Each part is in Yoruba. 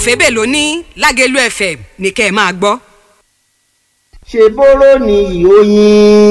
òfébè ló ní lágẹ̀lú fm ní kẹ́ ẹ máa gbọ́. ṣe bóró ni ìhóyin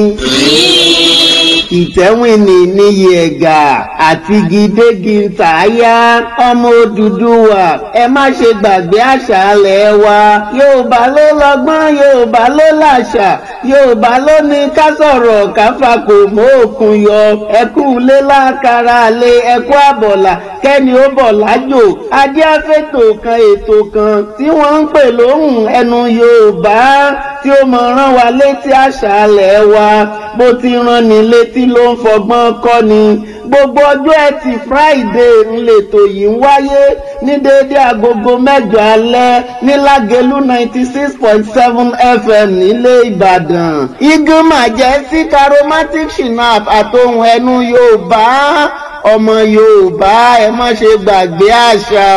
ìtẹ́wìnì níyì ẹ̀gà àti gidégi tààyà ọmọ Odùduwà ẹ má ṣe gbàgbé àṣà alẹ̀ wa Yorùbá ló lọ́gbọ́n Yorùbá ló làṣà Yorùbá ló ní ká sọ̀rọ̀ káfà kò mọ òkun yọ ẹkú lé lákàrà lé ẹkú àbọ̀là kẹ́ni ó bọ̀ lájò adé afẹ́tò kan ètò kan tí wọ́n ń pè lóhùn ẹnu Yorùbá tí ó mọ̀ rán wa létí àṣà alẹ̀ wa bó ti rán ni létí ló ń fọgbọ́n kọ́ ni gbogbo ọjọ́ ẹtì Friday ńlẹ̀tọ̀ yìí ń wáyé ní déédé agogo mẹ́jọ alẹ́ ní Lágelú ninety six point seven FM nílé Ìbàdàn igun majestic aromatic shinap àtohùn ẹnu Yorùbá ọmọ Yorùbá ẹ má ṣe gbàgbé àṣà.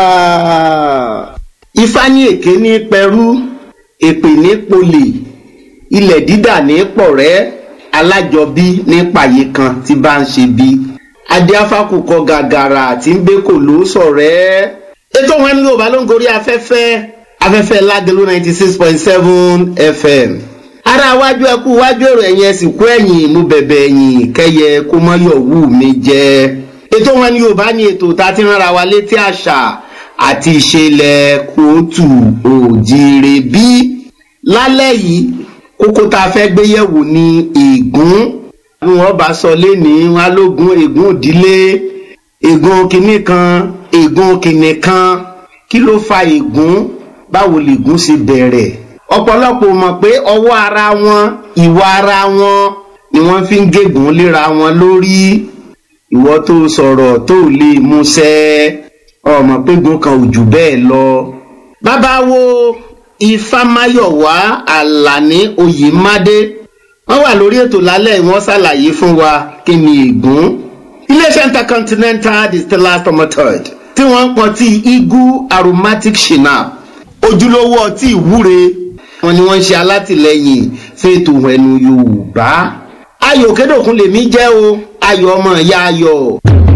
Ifá ní èké ní pẹrú èpè ní polè ilẹ̀ dídà ní pọ̀rẹ́ alájọbí ní pàyé kan tí bá ń ṣe bí adéáfákùkọ gàgàrà tí ń gbé kò ló sọ̀rẹ́. ètò wọn ní yorùbá ló ń gorí afẹ́fẹ́ afẹ́fẹ́ lágẹ̀lú ninety six point seven fm. ara wájú ẹkú wájú èrò ẹ̀yìn ẹ̀sìn kú ẹ̀yìn mú bẹ̀bẹ̀ ẹ̀yìn kẹ́yẹ kó mọ́ yọ̀wù mi jẹ́. ètò wọn ní yorùbá ní ètò tá a ti rán ara wa létí àṣà àti ìṣẹ̀lẹ̀ kóòtù òjìrè bí lálẹ́ yìí kókó tá a fẹ́ gbé yẹ̀wò ní ègún bí wọ́n bá sọ lénìí wọn alógun ègún ìdílé ègún kìnnì kan ègún kìnnì kan kí ló fa ègún báwo lègún ṣe bẹ̀rẹ̀ ọ̀pọ̀lọpọ̀ mọ̀ pé ọwọ́ ara wọn ìwà ara wọn ni wọ́n fi ń gégùn léra wọn lórí ìwọ tó sọ̀rọ̀ tó lè múṣẹ́ ọmọ pégun kan ò jù bẹ́ẹ̀ lọ bàbá wo ifámáyọ̀wá àlàní oyèmádé wọ́n wà lórí ètò lálẹ́ wọ́n ṣàlàyé fún wa kí ni ègún iléeṣẹ́ intercontinental distillers tomatoid tí wọ́n ń pọn tí eagle aromatic shinap ojúlówó ọtí ìwúre wọn ni wọ́n ń ṣe alátìlẹyìn fètò ẹnu yorùbá ayọ̀ kédòkun lèmi jẹ́ o ayọ̀ ọmọ ìyá ayọ̀.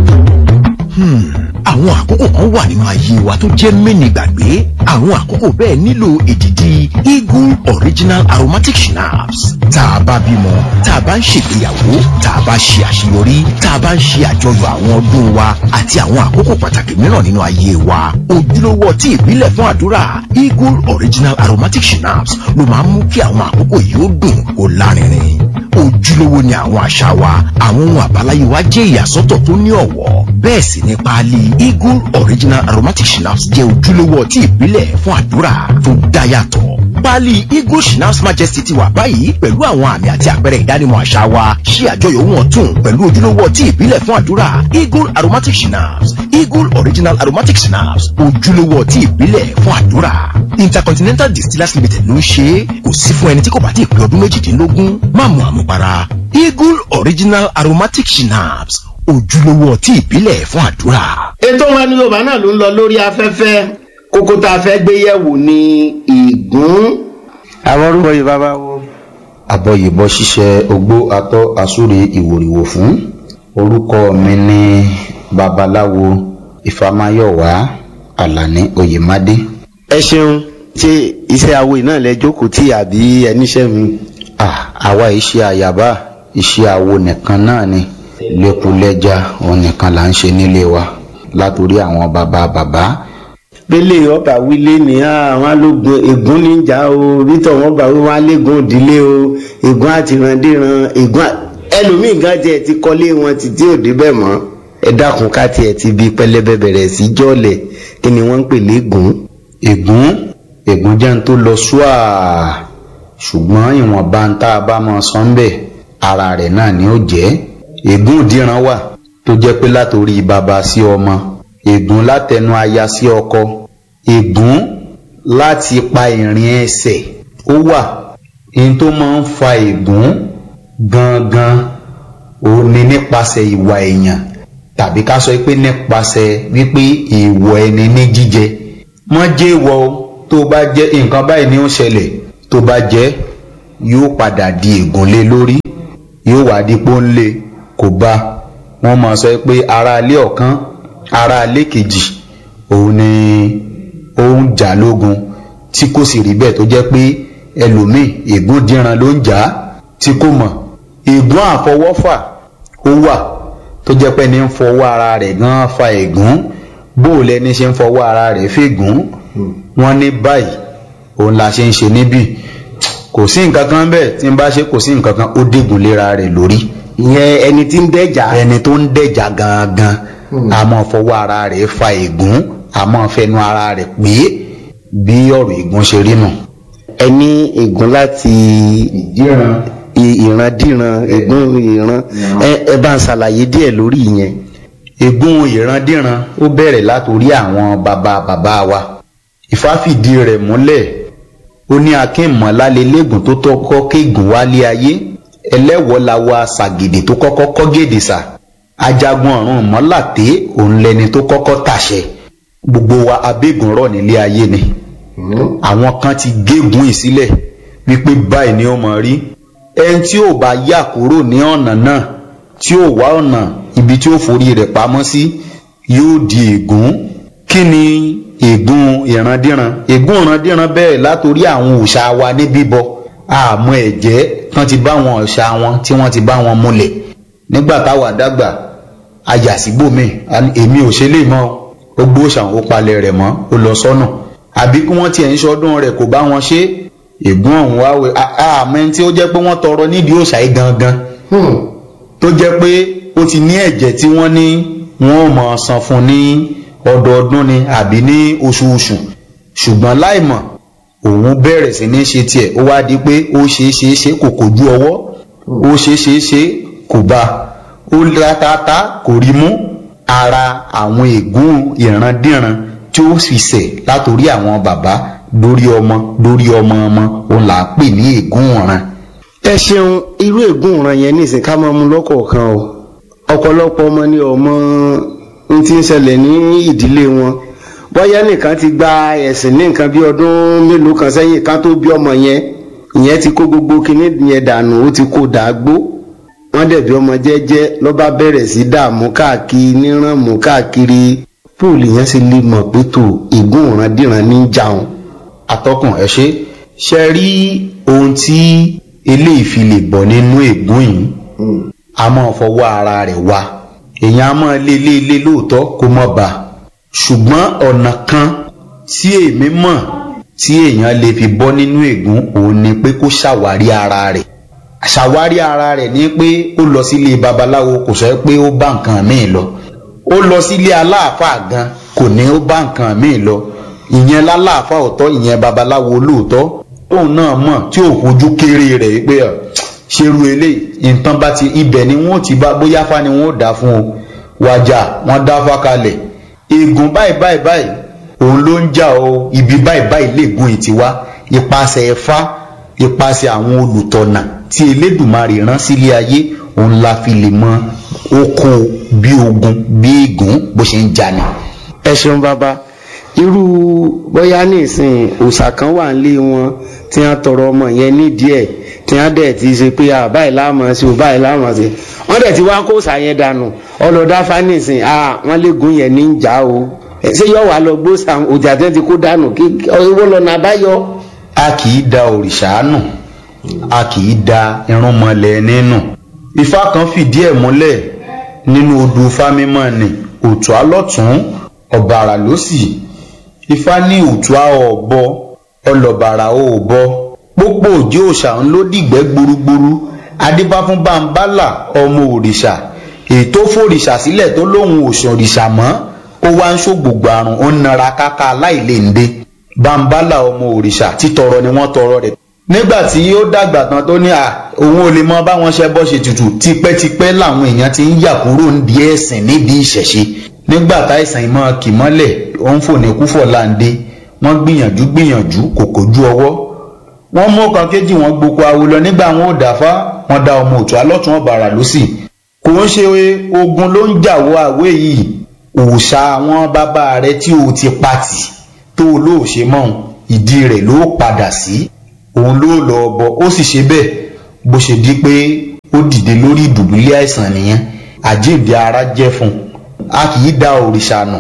Hmm àwọn àkókò kan wà nínú ayé wa tó jẹ́ mẹ́ni gbàgbé àwọn àkókò bẹ́ẹ̀ nílò èdìdì eagle original aromatic schnapps tá a bá bímọ tá a bá ń ṣègbéyàwó tá a bá ṣe àṣeyọrí tá a bá ń ṣe àjọyọ̀ àwọn ọdún wa àti àwọn àkókò pàtàkì mìíràn nínú ayé wa ojúlówó ọtí ìbílẹ̀ fún àdúrà eagle original aromatic schnapps ló máa ń mú kí àwọn àkókò yìí ó dùn kó lárinrin ojúlówó ni àwọn àṣà wa àwọn ohun àbáláyé wa jẹ́ ìyàsọ́tọ̀ tó ní ọ̀wọ́ bẹ́ẹ̀ sì ni páálí eagle original aromatic schnapps jẹ́ ojúlówó ọtí ìbílẹ̀ fún àdúrà tó dá yàtọ̀ páálí eagle schnapps majesty ti wà báyìí pẹ̀lú àwọn àmì àti àpẹẹrẹ ìdánimọ̀ àṣà wa ṣí àjọyọ̀ ohun ọ̀tun pẹ̀lú ojúlówó ọtí ìbílẹ̀ fún àdúrà eagle aromatic schnapps eagle original aromatic schnapps ojúlówó ọtí ìbílẹ̀ fún àdúrà intercontinental distillers limited ló ń ṣe é kò sí fún ẹni tí kò bá ti pé ọdún méjìdínlógún má mu àmupara eagle original aromatic schnapps ojúlówó ọtí ìbílẹ̀ fún àdúrà. ètò wọn ní yorùbá náà ló ń lọ lórí afẹ́fẹ́ kókó tá a fẹ́ gbé yẹ̀wò ní ègún. àwọn orúkọ yìí bàbá wo. abọ́yìnbọ́ ṣiṣẹ́ ogbó atọ́ àsúre ìwòrìwò fún orúkọ mi ní babaláwo ìfàmáyọ̀wá àlàní oyèmádé. ẹ ṣeun ṣé iṣẹ́ awo náà lẹ jókòó tí àbí ẹníṣẹ́ mi. Ah, àwa iṣẹ́ àyàbá iṣẹ́ awo nìkan náà ni lẹ́kùlẹ́já òun nìkan là ń ṣe nílé wa látòrí àwọn bàbá bàbá bẹ́lẹ̀ ọba wílé ní àwọn alógun ègún níjà o bítọ̀ wọn bá wọn alégún òdílé o ègún àtìrandíran ègún ẹlòmíì gan tiẹ̀ ti kọ́lé wọn títí òde bẹ́ẹ̀ mọ́ ẹ dákun ká tiẹ̀ ti bi pẹlẹbẹ bẹ̀rẹ̀ sí jọ́ọ̀lẹ̀ kí ni wọ́n ń pè légún. ègún ègún jẹ́ ń tó lọ ṣúà ṣùgbọ́n ìwọ̀nba ń tá a bá mọ sọ́ńbẹ̀ ara rẹ̀ náà ni ó jẹ́ ègún ìdíran wà tó jẹ́ pé látòrí bàbá sí ọmọ ègún látẹnu aya sí ọkọ ègún láti pa ìrìn ẹsẹ̀ ó wà ní tó máa ń fa ègún gangan ó ní nípasẹ̀ ìwà èèyàn tàbí ká sọ pé nípasẹ̀ wípé èèwọ̀ ẹni ní jíjẹ wọ́n jẹ́ ìwọ o tó bá jẹ́ nǹkan báyìí ni ó ṣẹlẹ̀ tó bá jẹ́ yóò padà di ègún lé lórí yóò wá di pọ́nlé kò bá wọ́n máa sọ pé ara ilé ọ̀kan ara ilé kejì òun ni òun jà lógun tí kò sì rí bẹ́ẹ̀ tó jẹ́ pé ẹlòmíì ègún díran ló ń jà á tí kò mọ̀ ègún àfọwọ́fà ó wà tó jẹ́ pé ní ń fọwọ́ ara rẹ̀ gan fa ègún bó o lẹni ṣe ń fọwọ́ ara rẹ̀ fègún wọ́n ní báyìí òun la ṣe ń ṣe níbí kò sí nǹkan kan bẹ́ẹ̀ tí n bá ṣe kò sí nǹkan kan ó dégùn léra rẹ̀ lórí ìyẹn ẹni tí ń dẹ́jà ẹni tó ń dẹ̀jà gangan a máa fọwọ́ ara rẹ̀ fa ègún a máa fẹnu ara rẹ̀ pé bí ọ̀rọ̀ ègún ṣe rí nù. ẹni ègún láti ìdíran i- ìrandíran ègún ìran ẹ ẹ bá ń ṣàlàyé díẹ̀ lórí ìyẹn. ègún ìrandíran ó bẹ̀rẹ̀ látòrí àwọn bàbá bàbá wa Ifá fìdí rẹ̀ múlẹ̀ ó ní akínmọ̀lálélégùn tó tọ́kọ́ kéègùn wálé ayé ẹlẹ́wọ̀ làwa ṣàgèdè tó kọ́kọ́ kọ́ gèdè sà ajagun ọ̀run mọ́làté òun lẹni tó kọ́kọ́ tàṣẹ gbogbo wa abégun rọ̀ nílé ayé ni àwọn kan ti gégùn ìsílẹ̀ wípé báyìí ni ó mọ̀ rí ẹni tí ò bá yà kúrò ní ọ̀nà náà tí ò wá ọ̀nà ibi tí ó forí rẹ̀ pamọ́ sí yóò di ègún kí ni ègún ìrandíran ègún ìrandíran bẹ́ẹ̀ látòrí àwọn òòṣà wa ní bíbọ àmọ́ ẹ̀jẹ̀ tán ti bá wọn òòṣà wọn tí wọ́n ti bá wọn múlẹ̀ nígbà táwa dàgbà ayàsíbòmí èmi ò ṣe lè mọ́ ó gbóòṣàn ó palẹ̀ rẹ̀ mọ́ ó lọ sọ́nà àbí kí wọ́n tiẹ̀ ń ṣọdún rẹ̀ kò bá wọn ṣe ègún ọ̀hún wá wẹ̀ àmọ́ ẹni tí ó jẹ́ pé wọ́n tọrọ nídìí òòṣà yìí gangan tó jẹ́ pé ó ti ní ẹ̀jẹ̀ tí wọ́n ní wọ́n ò mọ̀ san fún ní ọdọọdún ni àbí ní oṣooṣù ṣùgbọ́n láìmọ̀ òun bẹ̀rẹ̀ sí ní ṣe tiẹ̀ ó wá di pé ó ṣe é ṣe é ṣe kò kojú ọwọ́ ó ṣe é ṣe é ṣe kò bá ó látàtà kò rí mú ara àwọn ègún ìrandíran tí ó sì ṣẹ̀ látòrí àwọn bàbá lórí ọmọ lórí ọmọ ọmọ òun là á pè ní ègún ọ̀ràn ẹ ṣeun irú ègún ìran yẹn nísìn ká máa mú lọ́kọ̀ọ̀kan o ọ̀pọ̀lọpọ̀ ọmọ ni ọmọ ń ti ń ṣẹlẹ̀ ní ìdílé wọn bóyá nìkan ti gba ẹ̀sìn ní nǹkan bí ọdún mélòó kan sẹ́yìn ká tó bí ọmọ yẹn ìyẹn ti kó gbogbo kinní yẹn dànù ó ti kó dàgbó wọ́n dẹ̀ bí ọmọ jẹ́jẹ́ ló bá bẹ̀rẹ̀ sí dààmú káàkiri nírànmú káàkiri púùlù yẹn sì lè mọ̀ pé tó ègún ìrandíran ní jàun. atọ́kùn ẹ ṣe ṣe rí ohun tí eléyìí fi lè bọ̀ nínú ègún yìí a máa fọwọ́ ara rẹ̀ wá èèyàn a máa lé lé lé lóòótọ́ kó mọ̀ bá ṣùgbọ́n ọ̀nà kan tí èmi mọ̀ tí èèyàn lè fi bọ́ nínú ègún òun ni pé kó ṣàwárí ara rẹ̀ ṣàwárí ara rẹ̀ ní pé ó lọ sílé babaláwo kò sọ pé ó bá nǹkan míì lọ ó lọ sílé aláàfáà gan kò ní ó bá nǹkan míì lọ ìyẹn láláàfáà ọ̀tọ̀ ìyẹn babaláwo lóòótọ́ tóun náà mọ̀ tí ò fojú kéré rẹ̀ pé ọ̀ ṣerú eléyìí nǹkan bá ti ibẹ̀ ni wọ́n ti bá bóyá fá ni wọ́n dá fún o wájà wọ́n dá fá kalẹ̀ ègún báyìí báyìí báyìí òun ló ń jà o ibi báyìí báyìí lègún ìtì wá ipasẹ̀ ẹ̀fá ipasẹ̀ àwọn olùtọ̀nà tí elédùmarè rán sílé ayé òun la fi lè mọ oko bí ogun bí ègún bó ṣe ń jà ni. ẹ ṣeun bàbá irú bóyá nísìn òòṣà kan wà nílé wọn tí wọn tọrọ ọmọ yẹn nídìí ẹ tí wọn dẹ̀ ti ṣe pé à báyìí láàmú sí o báyìí láàmú sí wọn dẹ̀ ti wá kó òòṣà yẹn dànù ọlọ́dáfá nísìn à wọn léegun yẹn ní í jà o ṣé yọ wà lọ gbóòṣà òjà tẹ́ ti kó dànù kí owó lọ́nà àbáyọ. a kì í da òrìṣà nù a kì í da irúnmọlẹ̀ nínú ifá kan fìdí ẹ̀ múlẹ̀ nínú odù fámímọ́ ni òtún alọ́tún ọ̀bàrà lósì ifá ní òtún ọ̀bọ ọlọ́bàrà òbọ pópó òjì òòṣà ń ló dìgbẹ́ gburugburu adébáfún bámbálà ọmọ òrìṣà ètò fòrìṣà sílẹ̀ tó lóhun òṣàn òrìṣà mọ́ ó wá ń ṣògbògbò àrùn ó ń nara káká aláìléǹde bámbálà ọmọ òrìṣà títọrọ ni wọ́n tọrọ rẹ̀ nígbà tí ó dàgbà tán tó ní à òun ò lè mọ báwọn ṣe bọ́ ṣe tutù tipẹ́tipẹ́ làwọn èèyàn ti ń yà kúrò ń di ẹ̀sìn nídìí ìṣẹ̀ṣe nígbà táìsàn ìmọ̀ kì mọ́lẹ̀ ó ń fòní kúfọ̀ láǹdé wọ́n gbìyànjú gbìyànjú kò kojú ọwọ́ wọ́n mú ọkàn kejì wọn gboko awo lọ nígbà wọn ò dáfá wọn da ọmọ òtún alọ́tún ọ̀bàrà lọ́sì kò ń ṣe ogun ló ń jàwọ́ àwé yìí òòṣà àwọn bàbá rẹ tí o ti pati tó o lóò ṣe mọ́ ìdí rẹ̀ ló padà sí òun ló lọ bọ ó sì ṣe bẹ́ẹ̀ bó ṣe di pé ó dìde lórí ìdùbúlẹ̀ àìsàn nìyẹn àjíǹde ara jẹ́ fún un a kì í da òrìṣà nù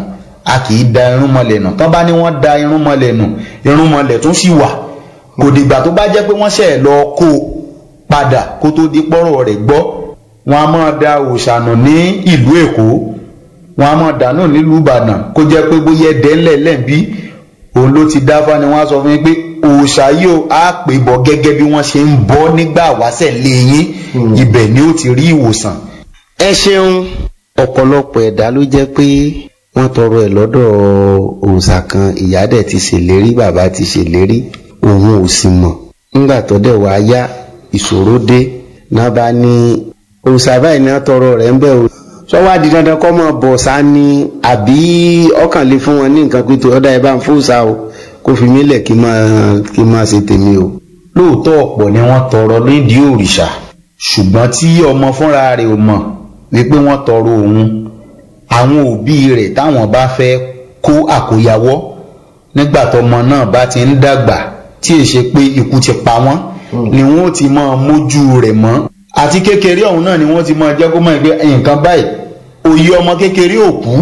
a kì í da irúnmọlẹ̀ nù tán bá ní wọ́n da irúnmọlẹ̀ nù irúnmọlẹ̀ tún sì wà kò dìgbà tó bá jẹ́ pé wọ́n ṣẹ̀ lọ kó o padà kó tó di pọ́rọ̀ rẹ̀ gbọ́ wọn a máa da òòṣà nù ní ìlú èkó wọn a máa dànù nílùú ìbàdàn kó jẹ́ pé bóyá ẹ̀dẹ́ ńlẹ̀ lẹ́ǹbí òun ló ti dáfá ni wọ́n á sọ fún yín pé òòṣà yìí ó á pè bọ̀ gẹ́gẹ́ bí wọ́n ṣe ń bọ́ nígbà wáṣẹ̀ lé yín ibẹ̀ ni ó ti rí ìwòsàn. ẹ ṣeun ọ̀pọ̀lọpọ̀ ẹ̀dá ló jẹ́ pé wọ́n tọrọ ẹ̀ lọ́dọ̀ òòṣà kan ìyá dẹ̀ ti ṣèlérí bàbá ti ṣèlérí òun ò sì mọ̀ nígbà tó dẹ̀ wá yá ìṣòro dé náà bá ní òòṣà báyìí ní wọ́n tọrọ rẹ̀ ń bẹ̀ o sọ́wọ́ adi dandan kọ́ mọ̀ bọ̀ sá ni àbí ọkàn lè fún wọn ní nǹkan pé tó ọ̀dà ẹ̀ bá ń fòòṣà o kó fi mí lẹ̀ kí n máa kí n máa ṣe tèmi o. lóòótọ́ ọ̀pọ̀ ni wọ́n tọrọ nídìí òrìṣà ṣùgbọ́n tí ọmọ fúnra rẹ̀ ò mọ̀ wípé wọ́n tọrọ òun àwọn òbí rẹ̀ táwọn bá fẹ́ kó àkóyawọ́ nígbà tọmọ náà bá ti ń dàgbà tí è ṣe pé ikú ti pa wọ́n ni wọ́n ti máa mójú rẹ̀ mọ́ àti kékeré ọ̀hún náà ni wọ́n ti máa jẹ́ kó mọ̀ pé nǹkan báyìí òye ọmọ kékeré ò kú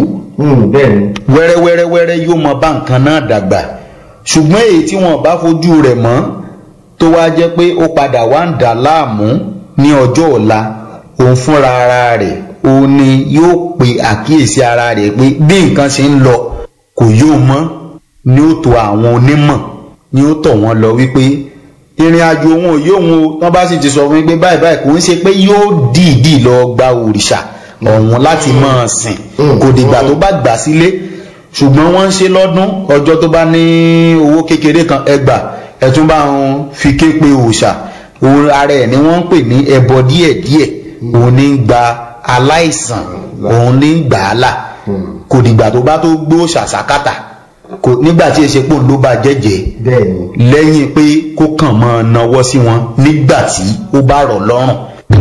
wẹ́rẹ́wẹ́rẹ́wẹ́rẹ́ yóò mọ bá nǹkan náà dàgbà ṣùgbọ́n èyí tí wọ́n bá fojú rẹ̀ mọ́ tó wá jẹ́ pé ó padà wá ń dà láàmú ní ọjọ́ ọ̀la òun fúnra ara rẹ̀ òun ni yóò pe àkíyèsí ara rẹ̀ pé bí nǹkan ṣe ń lọ kò yóò mọ́ ni ó tó àwọn onímọ̀ ni ó tọ̀ wọ́n lọ wípé ìrìn àjò òun ò yóò wọn o tán bá sì ti sọ fún mi pé báyìí báyìí kò ń ṣe pé yóò dìídì lọ gba òrìṣà ọ̀hún láti máa sìn kò dìgbà tó bá gbà sílé ṣùgbọ́n wọ́n ń ṣe lọ́dún ọjọ́ tó bá ní owó kékeré kan ẹgbà ẹ̀tún bá wọn fi ké pe òòṣà òun ara ẹ̀ ni wọ́n ń pè ní ẹbọ díẹ̀díẹ̀ òun ní ń gba aláìsàn òun ní ń gbà á là kò dìgbà tó bá tó gbó ṣàṣàkàtà kò nígbà tí èsè pò ló bá jẹ́jẹ́ lẹ́yìn pé kó kàn mọ́ nawọ́ sí wọn nígbà tí ó bá rọ̀ lọ́rùn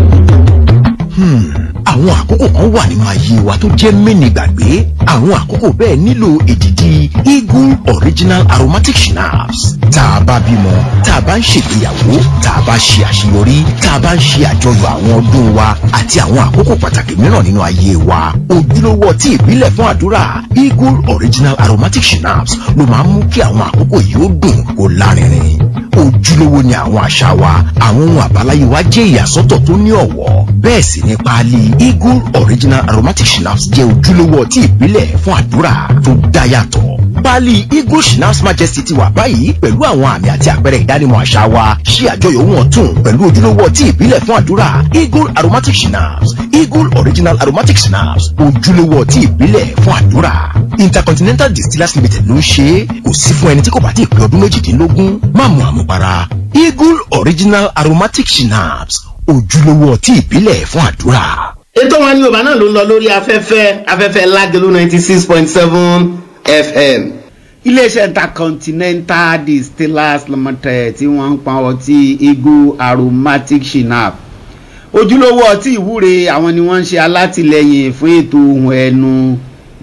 àwọn àkókò kan wà nínú ayé wa tó jẹ́ mẹ́ni gbàgbé àwọn àkókò bẹ́ẹ̀ nílò èdìdì eagle original aromatic schnapps tá a bá bímọ tá a bá ń ṣègbéyàwó tá a bá ṣe àṣeyọrí tá a bá ń ṣe àjọyọ̀ àwọn ọdún wa àti àwọn àkókò pàtàkì mìíràn nínú ayé wa ojúlówó ọtí ìbílẹ̀ fún àdúrà eagle original aromatic schnapps ló máa ń mú kí àwọn àkókò yìí ó dùn kó lárinrin ojúlówó ni àwọn àṣà wa àwọn ohun àbáláyé wa jẹ́ ìyàsọ́tọ̀ tó ní ọ̀wọ́ bẹ́ẹ̀ sì ni páálí eagle original aromatic schnapps jẹ́ ojúlówó ọtí ìbílẹ̀ fún àdúrà tó dá yàtọ̀ páálí eagle schnapps majesty ti wà báyìí pẹ̀lú àwọn àmì àti àpẹẹrẹ ìdánimọ̀ àṣà wa ṣí àjọyọ̀ wọn tún pẹ̀lú ojúlówó ọtí ìbílẹ̀ fún àdúrà eagle aromatic schnapps eagle original aromatic schnapps ojúlówó ọtí ìbílẹ̀ fún àdúrà intercontinental distillers limited ló ń ṣe é kò sí fún ẹni tí kò bá ti pé ọdún méjìdínlógún má mu àmupara eagle original aromatic schnapps ojúlówó ọtí ìbílẹ̀ fún àdúrà. ètò wọn ní yorùbá náà ló ń lọ lórí afẹ́fẹ́ afẹ́fẹ́ lágẹ̀lú ninety six point seven fm iléeṣẹ́ intercontinental distillers limited tí wọ́n ń pa ọtí eagle aromatic shinap ojúlówó ọtí ìwúre àwọn ni wọ́n ń ṣe alátìlẹyìn fún ètò ohun ẹnu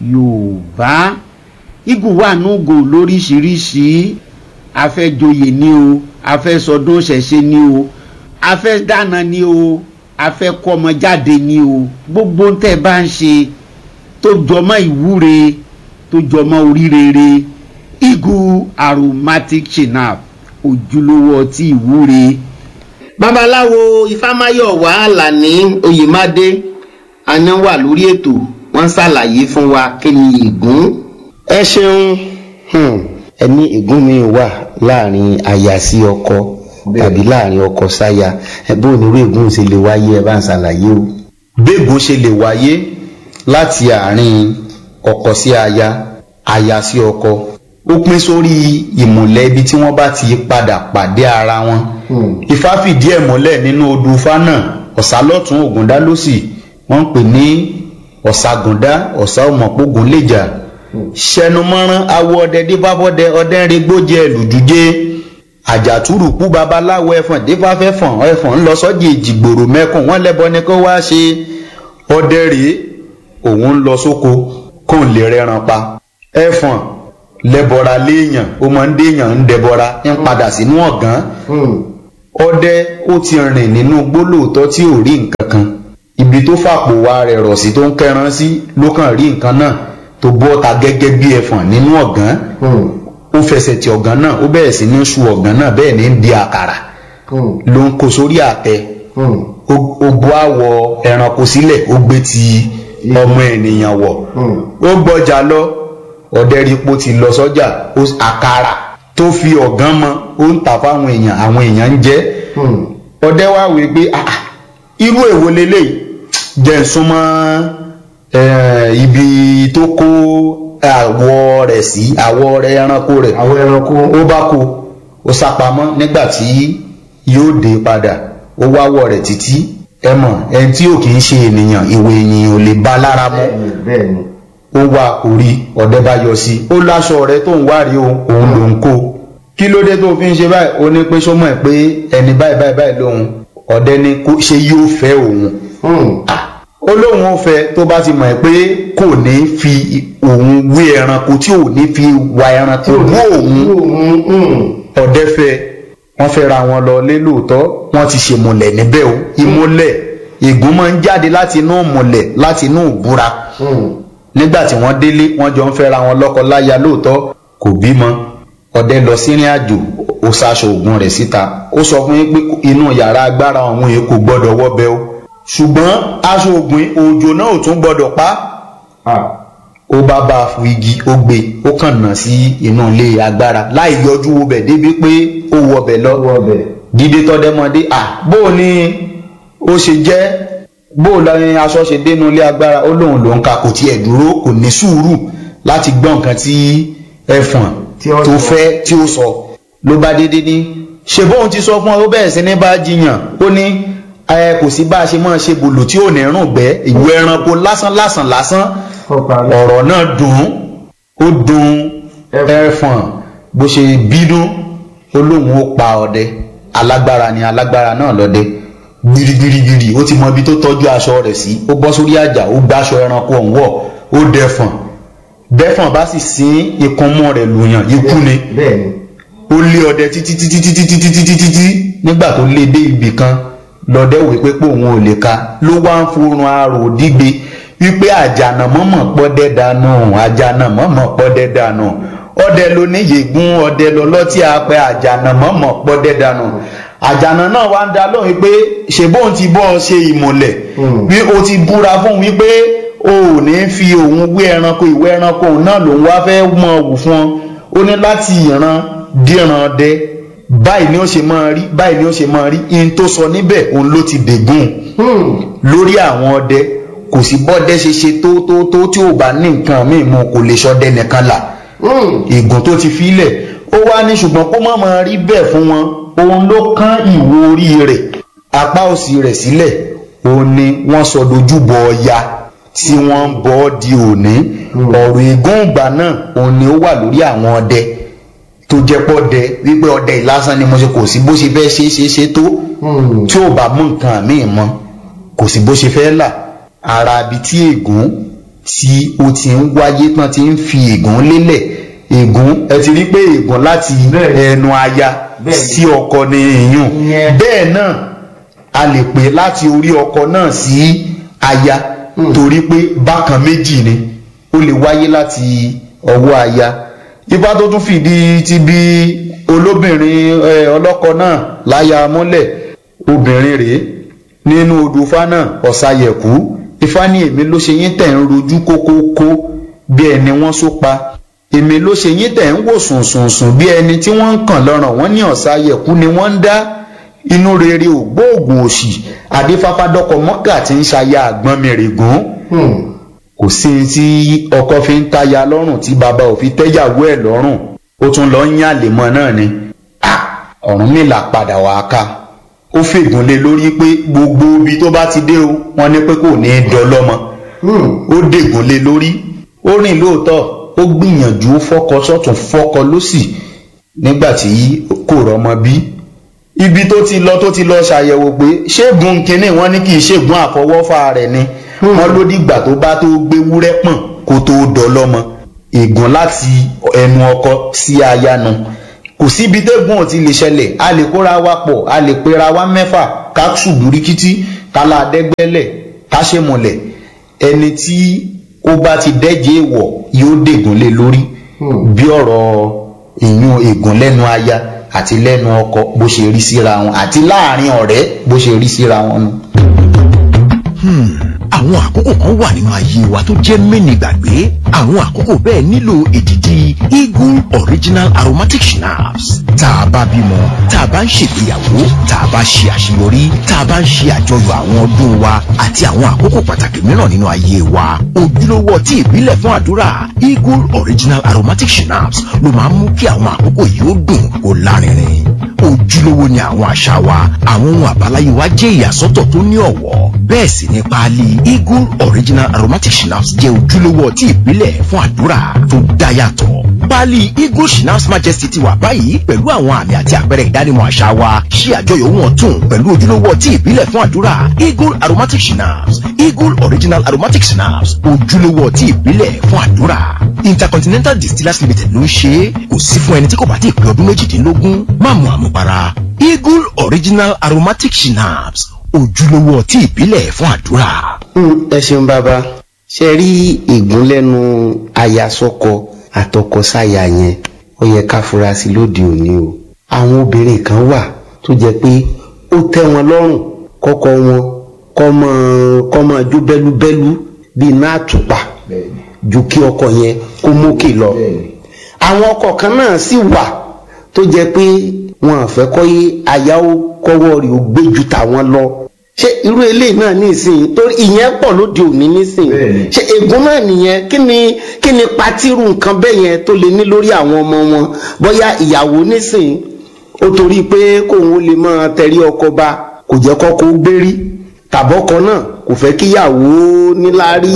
yorùbá eagle wà núgò lóríṣiríṣi afẹ́joyè ni o afẹ́sọdún ṣẹ̀ṣẹ̀ ni o afẹ́dáná ni o afẹ́kọ́mọjáde ni o gbogbo ń tẹ́ bá ń ṣe tó jọmọ́ ìwúre tó jọmọ́ oríire eagle aromatic shinap ojúlówó ọtí ìwúre. babaláwo ifámáyọ̀wá àlàní oyèmádé àná wà lórí ètò wọ́n ṣàlàyé fún wa kí ni ègún. ẹ ṣeun ẹni ègún mi wà láàrin aya sí ọkọ tàbí láàrin ọkọ sáya ẹ bó onírú ègún ṣe lè wáyé ẹ bá ń ṣàlàyé o. bẹ́ẹ̀gùn ṣe lè wáyé láti àárín ọkọ sí aya aya sí ọkọ ó pín sórí ìmùlẹ̀ ibi tí wọ́n bá ti padà pàdé ara wọn ifá fìdí ẹ̀ múlẹ̀ nínú odù ifá náà ọ̀sá lọ́tún ògúndá lósì wọ́n ń pè ní ọ̀ságúndá ọ̀sá ọmọpógun lèjà ṣẹnumọ́rán awọ ọdẹ dífáfọ́dẹ ọdẹ ń regbójẹ lùdújẹ àjàtúrùkú babaláwo ẹfọ̀n dífáfẹ́fọ̀n ẹfọ̀n ńlọ sọ́jì ìjìgbòrò mẹ́kùn wọ́n lẹ́bọ ni kó wá ṣe ọdẹ rèé òun ń lọ sóko kó n lè rẹran pa ẹfọ̀n lẹ́bọra léèyàn ó máa ń déèyàn ń dẹbọra ń padà sínú ọ̀gán ọdẹ ó ti rìn nínú gbólóòtọ́ tí ò rí nǹkan kan ibi tó fàpò wa rẹ̀ rọ̀ sí tó ń kẹran sí ló kàn rí nǹkan náà tó bọ́ ta gẹ́gẹ́ bí ẹ̀fọ̀n nínú ọ̀gán ó fẹsẹ̀ ti ọ̀gán náà ó bẹ̀rẹ̀ sí ní su ọ̀gán náà bẹ́ẹ̀ ní di àkàrà ló ń kó sórí àtẹ ó ó bọ́ àwọ̀ ẹranko sílẹ̀ ó gbé ti ọmọ ènìyàn wọ̀ ó gbọ́jà lọ ọ̀dẹ́rìpọ̀ ti lọ sọ́jà ó- àkàrà tó fi ọ̀gán mọ ó ń tà fáwọn èèyàn àwọn èèyàn ń jẹ ọdẹ wá wí pé "Ah, ah, irú èwo leléyìí jẹ́ ń súnmọ́ eh, ibi tó kó àwọ̀ rẹ̀ sí àwọ̀ rẹ̀ ẹranko rẹ̀ àwọn ẹranko ó bá kó ó sápamọ́ nígbà tí yóò dé padà ó wáwọ̀ rẹ̀ títí ẹ mọ̀ ẹni tí ò kì í ṣe ènìyàn ìwé ènìyàn ò lè bá lára mọ́ bẹ́ẹ̀ ni ó wá orí ọ̀dẹ bá yọ sí ó láṣọ rẹ tó ń wárí o òun ló ń kó kí ló dé tó fi ń ṣe báyìí ó ní pé sọmọ ẹ pé ẹni báyìí báyìí báyìí lòun ọ̀dẹ ni kó ṣe yóò fẹ́ òun ó lóun ó fẹ́ tó bá ti mọ̀ ẹ́ pé kò ní fi òun wé ẹranko tí ò ní fi wa ẹranko wó òun ọ̀dẹ fẹ́ wọ́n fẹ́ ra wọn lọ lé lóòótọ́ wọ́n ti ṣèmùlẹ̀ níbẹ̀ o ìmùlẹ̀ ègún máa ń jáde láti inú ìmùlẹ̀ láti inú ìbúra nígbà tí wọ́n délé wọ́n jọ ń fẹ́ra wọn lọ́kọ láya lóòótọ́ kò bímọ ọdẹ lọ sírìn àjò ó ṣaṣọ ògùn rẹ̀ síta ó sọ fún yín pé inú yàrá agbára òun yìí kò gbọ́dọ̀ wọbẹ̀ o ṣùgbọ́n aṣọ ògùn òjò náà ò tún gbọ́dọ̀ pa ó bá bá a fún igi ó gbé ó kàn nà sí inú ilé agbára láì yọjú wo bẹ̀ débi pé ó wọbẹ̀ lọ dídé tọ́dẹ́mọdé à bó o ní ó ṣe jẹ́ bó o lọ́rin aṣọ ṣe dénú ilé agbára ó lóun lòun ka kò tiẹ̀ dúró kò ní sùúrù láti gbọ́ nǹkan tí ẹ̀fọ̀n Tí ó tó sọ. fẹ́ tí ó sọ ló bá dédé ní ṣe bóun ti sọ fún ọ ó bẹ̀rẹ̀ sí ní bá jiyàn ó ní ẹ kò sí bá a ṣe máa ṣe bòlò tí ò ní rùn gbẹ́ ìwé ẹranko lásán lásán lásán ọ̀rọ̀ náà dùn ún ó dùn ẹ̀fọ̀n bó ṣe bínú ó lóun ó pa ọdẹ alágbára ni alágbára náà lọ́dẹ gbirigbirigbiri ó ti mọ ibi tó tọ́jú aṣọ rẹ̀ sí ó bọ́ sórí àjà ó gbáṣọ ẹranko ọ̀hún wọ̀ ó dẹfọ̀n bẹ́fọ̀n bá sì sín ìkúnmọ́ rẹ̀ lùyàn ikú ni bẹ́ẹ̀ ni ó lé ọdẹ títí títí títí títí títí títí nígbà tó lé dé ibì kan lọdẹ wí pé pé òun ò lè ka ló wá ń forun arò dígbe wípé àjànà mọ́mọ́ pọ́dẹ́ dànù àjànà mọ́mọ́ pọ́dẹ́ dànù ọdẹ ló ní yègún ọdẹ lọlọ́tí apẹ àjànà mọ́mọ́ pọ́dẹ́ dànù àjànà náà wá ń dá lóhùn pé ṣèbóun ti bọ́ ọ ṣe ìmùlẹ̀ bí o ti búra fún un wípé o ò ní fi òun wé ẹranko ìwé ẹranko òun náà lòun wá fẹ́ mọ wù fún ọ ó ní láti ìran díran dẹ báyìí ni ó ṣe máa rí báyìí ni ó ṣe máa rí in tó sọ níbẹ̀ òun ló ti dègún lórí àwọn ọdẹ kò sí bọ́dẹ ṣe ṣe tó tó tó tí ò bá ní nǹkan míì mu kò lè ṣọdẹ nìkan là ègùn tó ti filẹ̀ ó wá ní ṣùgbọ́n kó má máa rí bẹ́ẹ̀ fún wọn òun ló kán ìwo orí rẹ̀ apá òsì rẹ̀ sílẹ̀ òun ni wọ́n sọ dojúbọ ọya tí wọ́n ń bọ́ ọ́ di òní ọ̀rọ̀ ègún ìgbà náà òun ni ó wà lórí àwọn ọdẹ tó jẹ́ pọ́ dẹ wípé ọdẹ ìlásán ni mo ṣe kò sí bó ṣe fẹ́ ṣe é ṣe é ṣe tó tí ò bá mú nǹkan míì mọ́ kò sí bó ṣe fẹ́ là ara ibi tí ègún tí ó ti ń wáyé tán ti ń fi ègún lélẹ̀ ègún ẹ ti rí pé ègún láti ẹnu aya sí ọkọ ni ìyún bẹ́ẹ̀ náà a lè pè láti orí ọkọ náà sí aya torí pé bákan méjì ni ó lè wáyé láti ọwọ́ aya ipa tó tún fìdí ti bí olóbìnrin ẹ, ọlọ́kọ náà láya mọ́lẹ̀ obìnrin rèé nínú odò ifá náà ọ̀sàyẹ̀kú ifá ní èmi ló ṣe yín tẹ̀ ń rojú kókókó bí ẹni wọ́n só pa èmi ló ṣe yín tẹ̀ ń wò sùnsùnsùn bí ẹni tí wọ́n ń kàn lọ́rùn wọ́n ní ọ̀sàyẹ̀kú ni wọ́n ń dá inú rere ògbóògùn òṣì adéfáfádọ́kọ mọ́kà tí ń ṣaya àgbọn mi règún kò sí tí ọkọ fi ń táya lọ́rùn tí bàbá ò fi tẹ́yàwó ẹ̀ lọ́rùn ó tún lọ ń yàn àlèmọ́ náà ni Ah! Ọ̀rúnmìlà padà wá ká ó fègùn lé lórí pé gbogbo ibi tó bá ti dé o wọ́n ní pé kò ní í dọlọ́mọ ó dègùn lé lórí ó rìn lóòótọ́ ó gbìyànjú fọ́kọ sọ́tún fọ́kọ lósì nígbà tí kò rọ́mọ bí ibi tó ti lọ tó ti lọ ṣàyẹ̀wò pé ṣégun kínní wọ́n ní kì í ṣègùn àfọwọ́fà rẹ̀ ni wọ́n ló dìgbà tó bá tó gbé wúrẹ́ pọ̀n kó tó dọlọ́mọ ègún láti ẹnu ọkọ sí aya nu kò síbi tẹ́gùn ò ti lè ṣẹlẹ̀ a lè kóra wa pọ̀ a lè pera wa mẹ́fà ká ṣùgbù ríkítí ká la dẹ́gbẹ́lẹ̀ ká ṣe mọ̀lẹ̀ ẹni tí ó bá ti dẹ́jẹ́ èèwọ̀ yóò dègùn lé lórí bí ọ̀rọ̀ ìyún ègùn lẹ́nu aya àti lẹ́nu ọkọ bó ṣe rí síra wọn àti láàrin ọ̀rẹ́ bó ṣe rí síra wọn nu. àwọn àkókò kan wà nínú ayé wa tó jẹ́ mẹ́ni gbàgbé àwọn àkókò bẹ́ẹ̀ nílò èdìdì eagle original aromatic schnapps tá a bá bímọ tá a bá ń ṣègbéyàwó tá a bá ṣe àṣeyọrí tá a bá ń ṣe àjọyọ̀ àwọn ọdún wa àti àwọn àkókò pàtàkì mìíràn nínú ayé wa ojúlówó ọtí ìbílẹ̀ fún àdúrà eagle original aromatic schnapps ló máa ń mú kí àwọn àkókò yìí ó dùn kó lárinrin ojúlówó ni àwọn àṣà wa àwọn ohun àbáláyé wa jẹ́ ìyàsọ́tọ̀ tó ní ọ̀wọ́ bẹ́ẹ̀ sì ni páálí eagle original aromatic schnapps jẹ́ ojúlówó ọtí ìbílẹ̀ fún àdúrà tó dá yàtọ̀ páálí eagle schnapps majesty ti wà báyìí pẹ̀lú àwọn àmì àti àpẹẹrẹ ìdánimọ̀ àṣà wa ṣí àjọyọ̀ wọn tún pẹ̀lú ojúlówó ọtí ìbílẹ̀ fún àdúrà eagle aromatic schnapps eagle original aromatic schnapps ojúlówó ọtí ìbílẹ̀ fún àdúrà intercontinental distillers limited ló ń ṣe é kò sí fún ẹni tí kò bá ti pé ọdún méjìdínlógún má mu àmupara eagle original aromatic schnapps ojúlówó ọtí ìbílẹ̀ fún àdúrà. Hmm, ẹ ṣeun bàbá ṣe rí ìgúnlẹ́nu ayasọ́kọ àtọkọsáya yẹn ó yẹ ká fura sí lóde òní o àwọn obìnrin kan wà tó jẹ́ pé ó tẹ́ wọn lọ́rùn kọ́kọ́ wọn kọ́ mọ́ kọ́ mọ́ jó bẹ́lúbẹ́lú bíi iná àtùpà ju kí ọkọ yẹn kó mókè lọ àwọn ọkọ kan náà sì wà tó jẹ́ pé wọn àfẹ́ kọ́ yé aya ó kọ́wọ́ rẹ̀ ó gbé ju tàwọn lọ ṣé irú eléyìí náà nísìnyí torí ìyẹn pọ̀ lóde òní nísìnyí ṣé ègún náà nìyẹn kí ni kí ni patiru nǹkan bẹ́ẹ̀ yẹn tó lè ní lórí àwọn ọmọ wọn bóyá ìyàwó nísìnyí ó torí pé kóun ó lè máa tẹrí ọkọ ba kò jẹ́ kọ́kọ́ ó gbérí tàbọ́kọ náà kò fẹ́ kíyàwó níláárí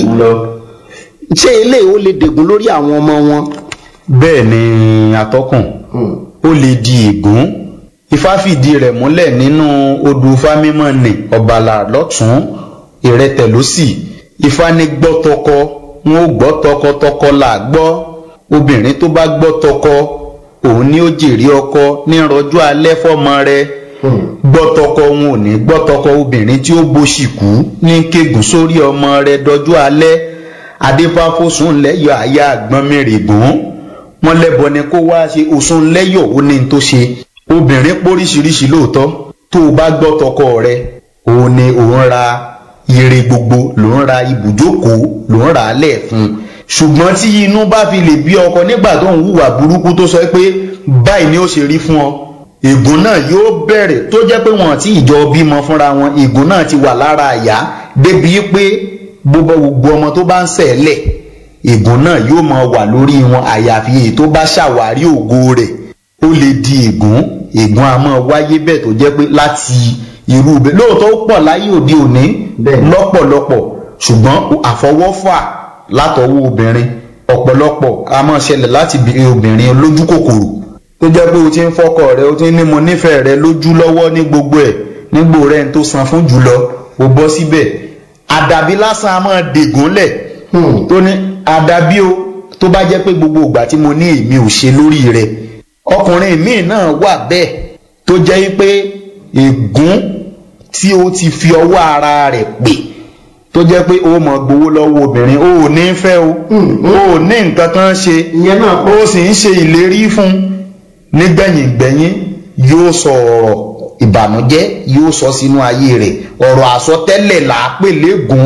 ṣé eléyìí ó lè dègún lórí àwọn ọmọ wọn. bẹ́ẹ̀ ni atọ́kùn ó lè di ègún ifá fìdí rẹ̀ múlẹ̀ nínú odù fámímọ́ ní ọ̀bàlà lọ́tún ìrẹtẹ̀ lósì ifá ní gbọ́ tọkọ wọn ò gbọ́ tọkọtọkọ là gbọ́ obìnrin tó bá gbọ́ tọkọ òun ni ó jèrè ọkọ ní rọjò alẹ́ fọ́mọ rẹ̀ gbọ́ tọkọ wọn ò ní gbọ́ tọkọ obìnrin tí ó boṣì kú ní kégùn sórí ọmọ rẹ̀ dọjọ́ alẹ́ adéfáfósùn lẹ́yọ̀ àyà àgbọn mẹ́rẹ̀gùn wọn lẹ́bọ ni kó wá ṣe òsùn lẹ́yọ̀ ó ní tó ṣe obìnrin póríṣiríṣi lóòótọ́ tó o bá gbọ́ tọkọ rẹ òun ni òun ra ire gbogbo ló ń ra ibùjókòó ló ń rà á lẹ̀ fún un ṣùgbọ́n tí inú bá fi lè bí ọkọ nígbà tó ń hùwà burúkú tó sọ pé báyìí ni ó ṣe rí fún ọ ègún náà yóò bẹ̀rẹ̀ tó jẹ́ pé wọ́n ti ìjọ bímọ fúnra wọn ègún náà ti wà lára àyà débi pé gbogbo gbogbo ọmọ tó bá ń ṣẹ̀lẹ̀ ègún náà yóò máa wà lórí wọn àyàfi èyí tó bá ṣàwárí ògo rẹ̀ ó lè di ègún ègún a máa wáyé bẹ́ẹ̀ tó jẹ́ pé láti irú bẹ́ẹ̀ lóòótọ́ ó pọ̀ láyé òde òní lọ́pọ̀lọpọ̀ ṣùgbọ́n àfọwọ́fà látọwọ́ obìnrin ọ̀pọ̀lọpọ̀ a máa ṣẹlẹ̀ láti obìnrin olójú kòkòrò tó jẹ́ pé o ti ń fọ́kọ rẹ o ti ń ní mo nífẹ̀ẹ́ rẹ lójú lọ́wọ́ ní gbogbo ẹ̀ nígbò rẹ̀ ń tó san fún jùlọ o bọ́ síbẹ̀ àdàbí lásán a máa dègún lẹ̀ tó ní àdàbí o tó bá jẹ́ pé gbogbo ìgbà tí mo ní èmi ò ṣe lórí rẹ̀ ọkùnrin míì náà wà bẹ́ẹ̀ tó jẹ́ pé ègún tí ó ti fi ọwọ́ ara rẹ̀ pè tó jẹ́ pé ó mọ̀ gbowó lọ́wọ́ obìnrin ó ò ní fẹ́ o ó ò ní nǹkan kan ṣe ó sì ń ṣe ìlérí fún nígbẹ̀yìngbẹ̀yìn yóò sọ ọ̀rọ̀ ìbànújẹ́ yóò sọ sínú ayé rẹ̀ ọ̀rọ̀ àsọtẹ́lẹ̀ là á pè légún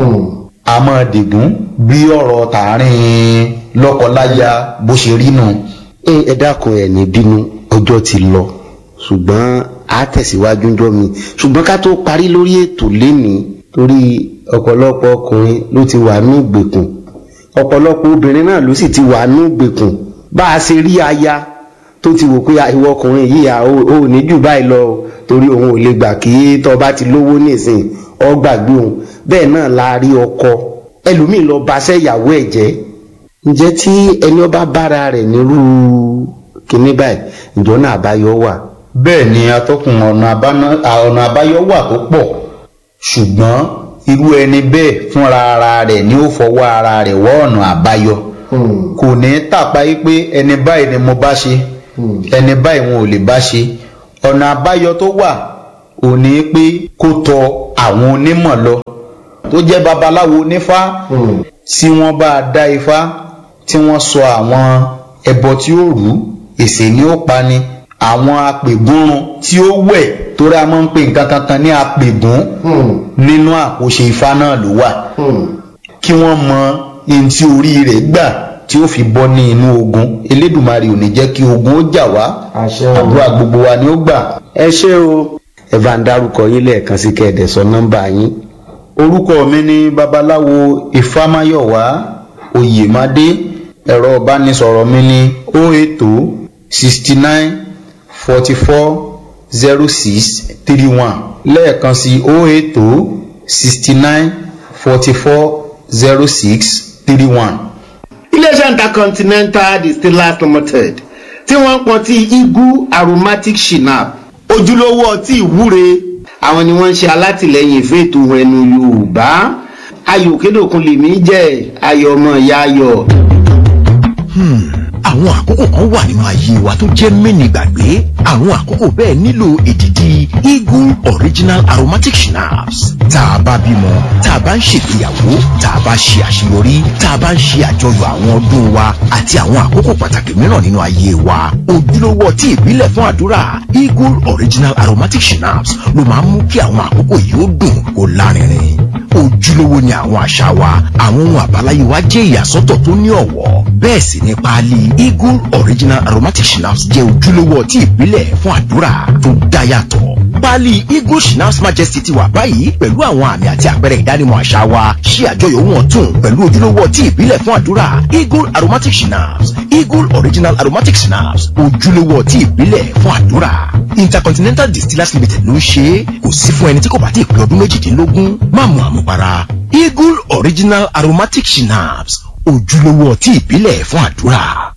àmọ́ dègún bí ọ̀rọ̀ tààrin lọ́kọláya bó ṣe rí nù. ẹ dákun ẹ ní bínú ọjọ́ ti lọ ṣùgbọ́n a tẹ̀síwájú ńjọ́ mi ṣùgbọ́n ká tó parí lórí ètò lénìí torí ọ̀pọ̀lọpọ̀ ọkùnrin ló ti wà ní ìgbèkùn ọ̀pọ̀lọpọ̀ obìnrin náà ló sì ti wà ní ìgbèkùn bá a ṣe rí aya tó ti wò pé ìwọ ọkùnrin yìí à ó ní jù báyìí lọ torí òun ò lè gbà kí tó bá ti lówó nísìn ọ gbàgbé òun bẹ́ẹ̀ náà la rí ọkọ ẹlòmíì lọ baṣẹ́ ìyàwó ẹ̀ jẹ́ ǹjẹ́ tí ẹni ọba bára rẹ̀ nírú kinní báyìí ǹjọ́ náà àbáyọ wà. bẹ́ẹ̀ ni atọ́kùn ọ̀nà àbáyọ wà tó pọ̀ ṣùgbọ́n irú ẹni bẹ́ẹ̀ fúnra ara rẹ̀ ni ó fọwọ́ ara rẹ̀ wọ́ ọ̀nà àbáyọ kò ní tàpá yí pé ẹni báyìí ni mo bá ṣe ẹni báyìí wọn ò lè bá ṣe ọ̀nà àbáyọ tó wà ò ní pé kó tọ àwọn onímọ̀ lọ tó jẹ́ babaláwo onífá tí wọ́n bá dá ifá tí wọ́n sọ àwọn ẹbọ tí ó rú èsè ni ó pa ni àwọn apègúnrun tí ó wẹ̀ torí a máa ń pè nǹkan kankan ní apègún nínú àkóṣe ifá náà ló wà kí wọ́n mọ ihun tí orí rẹ̀ gbà tí ó fi bọ́ ní inú ogun elédùnmarè ò ní jẹ́ kí ogun ó jà wá Àṣẹ o. àdúrà gbogbo wa ni ó gbà. ẹ ṣé o ẹ bá ń dárúkọ yín lẹ́ẹ̀kan sí kẹ́ẹ̀dẹ̀ sọ nọ́mbà yín. orúkọ mi ni babaláwo ifámáyọ̀wá oyèmádé ẹ̀rọ ìbánisọ̀rọ̀ mi ni o ètò sixty nine forty four zero six three one lẹ́ẹ̀kan sí o ètò sixty nine forty four zero six three one. iléeṣẹ́ intercontinental distillers limited tí wọ́n ń pọn tí eagle aromatic shinap ojúlówó ọtí ìwúre àwọn ni wọ́n ń ṣe alátìlẹyìn ìfẹ́ ètò ẹnu yorùbá ayò kédòkun lèmi jẹ́ ayọ̀ ọmọ ìyá ayọ̀. àwọn àkókò kan wà nínú ayé wa tó jẹ́ mẹ́ni gbàgbé àwọn àkókò bẹ́ẹ̀ nílò èdìdì eagle original aromatic schnapps tá a bá bímọ tá a bá ń ṣègbéyàwó tá a bá ṣe àṣeyọrí tá a bá ń ṣe àjọyọ̀ àwọn ọdún wa àti àwọn àkókò pàtàkì mìíràn nínú ayé wa ojúlówó ọtí ìbílẹ̀ fún àdúrà eagle original aromatic schnapps ló máa ń mú kí àwọn àkókò yìí ó dùn kó lárinrin ojúlówó ni àwọn àṣà wa àwọn ohun àbáláyé wa jẹ́ ìyàsọ́tọ̀ tó ní ọ̀wọ́ bẹ́ẹ̀ sì ni páálí eagle original aromatic schnapps jẹ́ ojúlówó ọtí ìbílẹ̀ fún àdúrà tó dá yàtọ̀ páálí eagle schnapps majesty ti wà báyìí pẹ̀lú àwọn àmì àti àpẹẹrẹ ìdánimọ̀ àṣà wa ṣí àjọyọ̀ wọn tún pẹ̀lú ojúlówó ọtí ìbílẹ̀ fún àdúrà eagle aromatic schnapps eagle original aromatic schnapps ojúlówó ọtí ìbílẹ̀ fún àdúrà intercontinental distillers limited ló ń ṣe é kò sí fún ẹni tí kò bá ti pé ọdún méjìdínlógún má mu àmupara eagle original aromatic schnapps ojúlówó ọtí ìbílẹ̀ fún àdúrà.